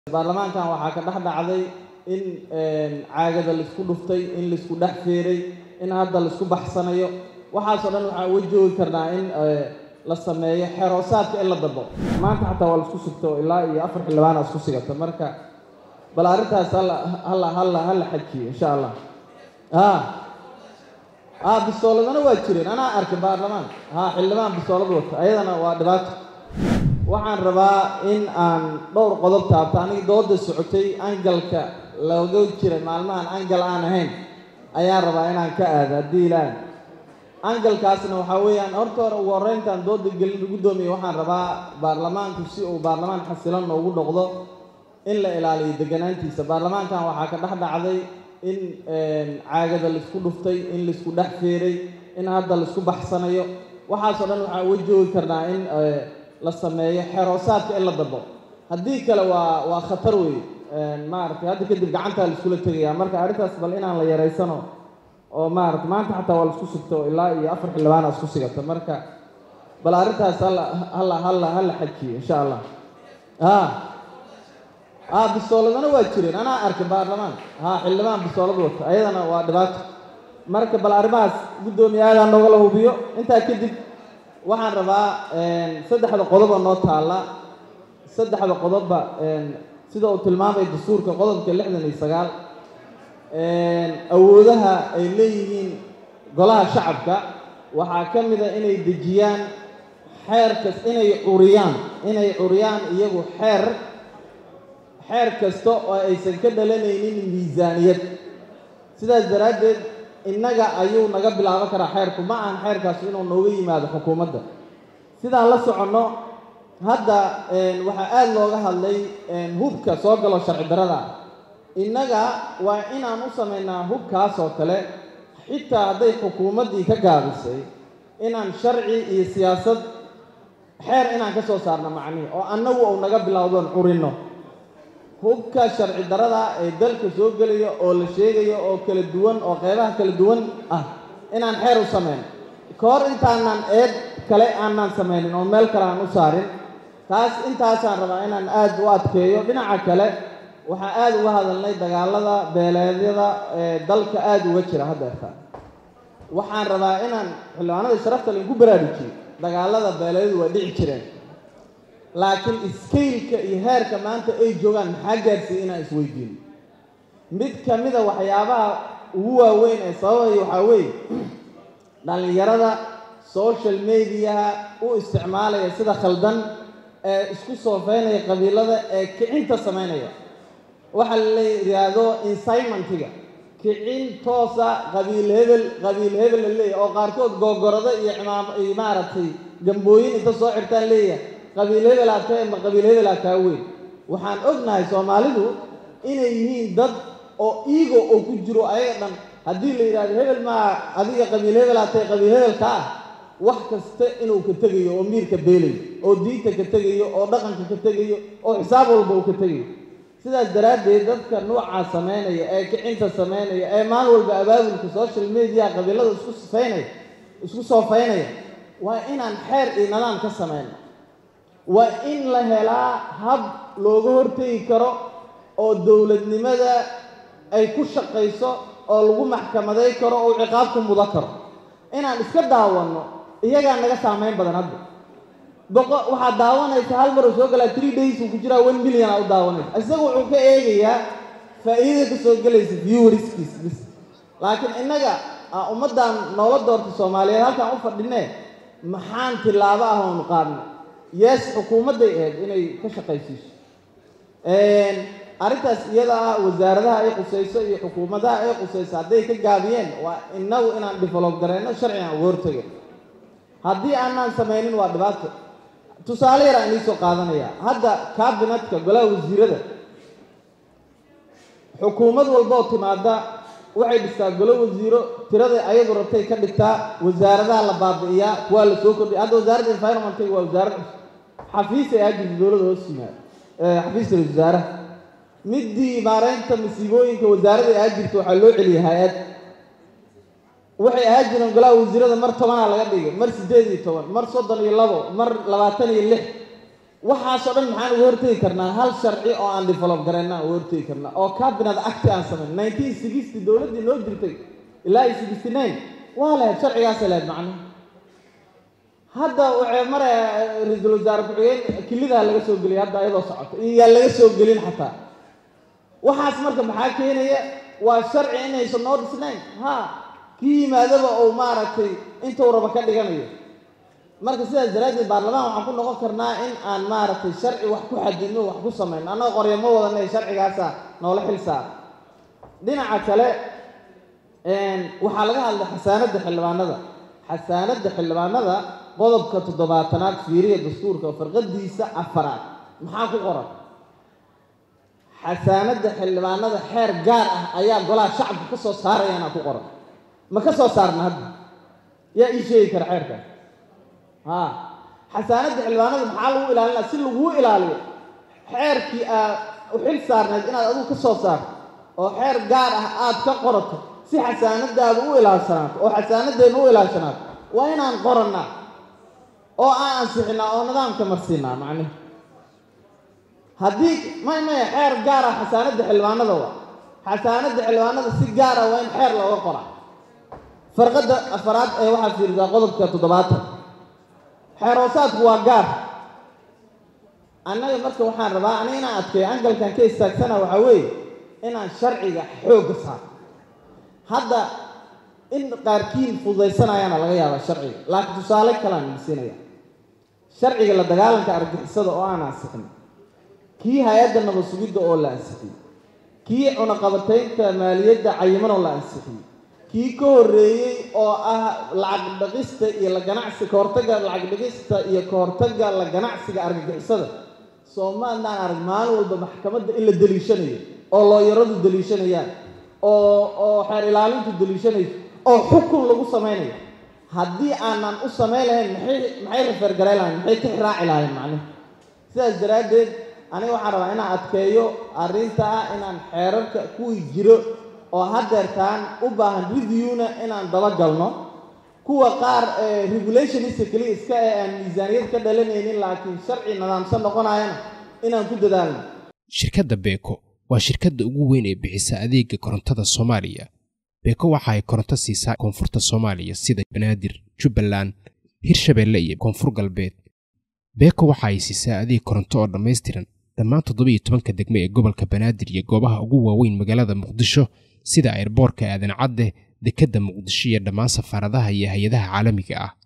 baarlamaankan waxaa ka dhex dhacday in caagada laisku dhuftay in laisku dhex feeray in hadda laisku baxsanayo waxaasoo dhan waxaan uga joogi karnaa in la sameeyo xeroosaadka in la dabo maanta xataa waa laisku sugto ilaa iyo afar xildhibaana isku sigata marka bal arrintaas hala hala hala hala xajiyo insha allah ha ha bisooladana waa jireen anaa arkay baarlamaan ha xildhibaan bisoolad wata ayadana waa dhibaato waxaan rabaa in aan dhowr qodob taabto aniga dooda socotay angalka looga jira maalmahan angal aan ahayn ayaan rabaa inaan ka aado haddii ilaahay angalkaasna waxaa weeyaan horta hore ugu horreyntaan dooda gelin guddoomiya waxaan rabaa baarlamaanku si uu baarlamaan xasilan noogu noqdo in la ilaaliyo deganaantiisa baarlamaankan waxaa ka dhex dhacday in caagada laisku dhuftay in laisku dhex feeray in hadda laisku baxsanayo waxaasoo dhan waxaan uga joogi karnaa in la sameeyo xeroosaadka in la dabo haddii kale waa waa khatar wey maaragtay hadda kadib gacantaa laiskula tegayaa marka arrintaas bal inaan la yaraysano oo maarata maanta xataa waa laisku sugto ilaa iyo afar xildhibaana isku sigata marka bal arrintaas hala hala hala hala xajiyo insha allah ha ha bisooladana waa jireen anaa arkay baarlamaan ha xildhibaan bisoolad wata ayadana waa dhibaato marka bal arrimahaas guddoomiye aadaa noogala hubiyo intaa kadib waxaan rabaa saddexda qodoba noo taalla saddexda qodobba sida uu tilmaamay dastuurka qodobka lixdan iyo sagaal awoodaha ay leeyihiin golaha shacabka waxaa ka mid a inay dejiyaan xeer kas inay curiyaan inay curiyaan iyagu xeer xeer kasta oo aysan ka dhalanaynin miisaaniyad sidaas daraaddeed innaga ayuu naga bilaaban karaa xeerku ma ahan xeerkaas inuu nooga yimaado xukuumadda sidaan la soconno hadda waxaa aada looga hadlay hubka soo galo sharci darada innaga waa inaan u samaynaa hubkaas oo kale xitaa hadday xukuumaddii ka gaabisay inaan sharci iyo siyaasad xeer inaan ka soo saarno macnihi oo annagu uu naga bilowdoon curinno hubka sharci darada ee dalka soo gelaya oo la sheegayo oo kala duwan oo qeybaha kala duwan ah inaan xeer u samayno ka hor intaanaan eed kale aanaan samaynin oo meel kale aan u saarin taas intaasaan rabaa inaan aada u adkeeyo dhinaca kale waxaan aada uga hadalnay dagaalada beeleedyada ee dalka aada uga jira haddeerta waxaan rabaa inaan xildhibaanada sharafta lainku baraarujiyo dagaalada beeleedyadu waa dhici jireen laakiin iskaylka iyo heerka maanta ay joogaan maxaa gaarsiiyey inaan isweydiino mid ka mida waxyaabaha ugu waaweyn ee sababaya waxaa weeye dhallinyarada social mediaha u isticmaalaya sida khaldan ee isku soofeynaya qabiilada ee kicinta samaynaya waxaa la yidhaahdo insignmentiga kicin toosa qabiil hebel qabiil hebel la leeyahy oo qaarkood googorado iyo cimaam iyo maaragtay gambooyin inta soo xirtaan leeyahay qabiil hebelaa ka ma qabiil hebelaa kaa weyn waxaan ognahay soomaalidu inay yihiin dad oo iigo oo ku jiro ayaga dhan haddii la yidhahdo hebel maa adiga qabiil hebelaa tahay qabiil hebelka ah wax kasta inuu ka tegayo oo miirka beelayo oo diinta ka tegayo oo dhaqanka ka tegayo oo xisaab walba uu ka tegayo sidaas daraaddeed dadka nuucaa samaynaya ee kicinta samaynaya ee maalin walba abaabulka social media qabiilada isku sifeynaya isku soofeynaya waa inaan xeer iyo nidaam ka samayno waa in la helaa hab looga hortegi karo oo dowladnimada ay ku shaqayso oo lagu maxkamaday karo oo ciqaab ku mudan karo inaan iska daawanno iyagaa naga saamayn badan hadda boqo waxaad daawanaysa hal mar uu soo galaa three days uu ku jiraa one million aa u daawanaysa isaga wuxuu ka eegayaa faa'iidada ka soo gelaysa viewerskiis bis laakiin innaga ummaddan noola doortay soomaaliyeed halkaan u fadhinee maxaan tillaabo ah oonu qaadnay yes xukuumadday ahayd inay ka shaqaysiiso arrintaas iyada ah wasaaradaha ay qusayso iyo xukuumadaha ay qusayso hadday ka gaabiyeen waa innagu inaan develop gareyno sharcigan uga hortagin haddii aanaan samaynin waa dhibaato tusaale yar aan iisoo qaadanaya hadda kabinetka golaha wasiirada xukuumad walbaoo timaada waxay dhistaa golo wasiiro tirada ayadu rabtay ka dhigtaa wasaaradaha la baabi'iyaa kuwaa la soo kordhiya hadda wasaaradda environmentka waa wasaarad cusub xafiis ay aajirta dowladda hoos yimaado xafiiska ra-isul wasaaraha middii maareynta masiibooyinka wasaaradda ay aajirta waxaa loo celiyay hay-ad waxay ahaa jireen golaha wasiirada mar tobanaa laga dhigay mar siddeed iyo toban mar soddon iyo labo mar labaatan iyo lix waxaasoo dhan maxaan uga hortegi karnaa hal sharci oo aan develop garayna uga hortegi karnaa oo cabinet acti aan samayn nineteen sixty dowladdii noo jirtay ilaa iyo sixty nine waa lahayd sharcigaasay lahayd macnaha hadda waxay maraya ra-iisul wasaare ku-xigeen kilidaa laga soo geliyay hadda iyadoo socoto iyo yaa laga soo gelin xataa waxaas marka maxaa keenaya waa sharci inaysan noo dhisnayn ha kii yimaadaba uu maaragtay intuu raba ka dhiganayo marka sidaas daraaddeed baarlamaan waxaan ku noqon karnaa in aan maaragtay sharci wax ku xadidno wax ku samayno annaga qoryo ma wadanay sharcigaasa noola xil saara dhinaca kale waxaa laga hadlay xasaanadda xildhibaanada xasaanadda xildhibaanada qodobka toddobaatanaad fiiriya dastuurka farqadiisa afaraad maxaa ku qoran xasaanadda xildhibaanada xeer gaar ah ayaa golaha shacabka ka soo saarayaana ku qoran ma ka soo saarna hadda yaa ii sheegi kara xeerkaas ha xasaanadda xildhibaanada maxaa lagu ilaalinaa si laguu ilaaliyo xeerkii aad u xil saarnayd inaad adigu ka soo saarto oo xeer gaar ah aad ka qorato si xasaanadaada u ilaashanaato oo xasaanadeenna u ilaashanaato waa inaan qorannaa oo aan ansixinaa oo nidaamka marsiinaa macnihi haddii may maya xeer gaar ah xasaanadda xildhibaanada waa xasaanadda xildhibaanada si gaara waa in xeer looga qoraa farqadda afaraad ee waxaad fiirisaa qodobka toddobaatan xeer hoosaadku waa gaar annaga marka waxaan rabaa aniga inaan adkeeyo angalkan ka istaagsana waxaa weeye inaan sharciga xoogga saaro hadda in qaarkiin fududaysanayaana laga yaabaa sharciga laakiin tusaale kalaan idinsiinaya sharciga la dagaalanka argixisada oo aan ansixin kii hay-adda nabad sugidda oo la ansixiyey kii cunaqabataynta maaliyadda cayiman oo la ansixiyey kii ka horreeyey oo ah lacag dhaqista iyo la ganacsi ka hortagga lacag dhaqista iyo ka hortagga la ganacsiga argagixisada soomaalidaan arag maalin walba maxkamadda in la deliishanayo oo looyaradu deliishanayaan oo oo xeer ilaalintu deliishanayso oo xukun lagu samaynayo haddii aanan u samayn lahayn maxay maxay refergaray lahayn maxay ka xiraaci lahayn macnihi sidaas daraaddeed aniga waxaan rabaa inaan adkeeyo arrinta ah inaan xeerarka kuwii jiro oo haddeertaan u baahan reviewna inaan dabagalno kuwa qaar regulationista keliya iska ee aan miisaaniyad ka dhalanaynin laakiin sharci nidaamsan noqonayana inaan ku dadaalno shirkadda beeko waa shirkadda ugu weyn ee bixisa adeega korontada soomaaliya beeko waxa ay koronto siisaa koonfurta soomaaliya sida banaadir jubbaland hirshabeelle iyo koonfur galbeed beeko waxa ay siisaa adeeg koronto oo dhammaystiran dhammaan toddoba iyo tobanka degme ee gobolka banaadir iyo goobaha ugu waaweyn magaalada muqdisho sida airboorka aadan cadde dekedda muqdisho iyo dhammaan safaaradaha iyo hay-adaha caalamiga ah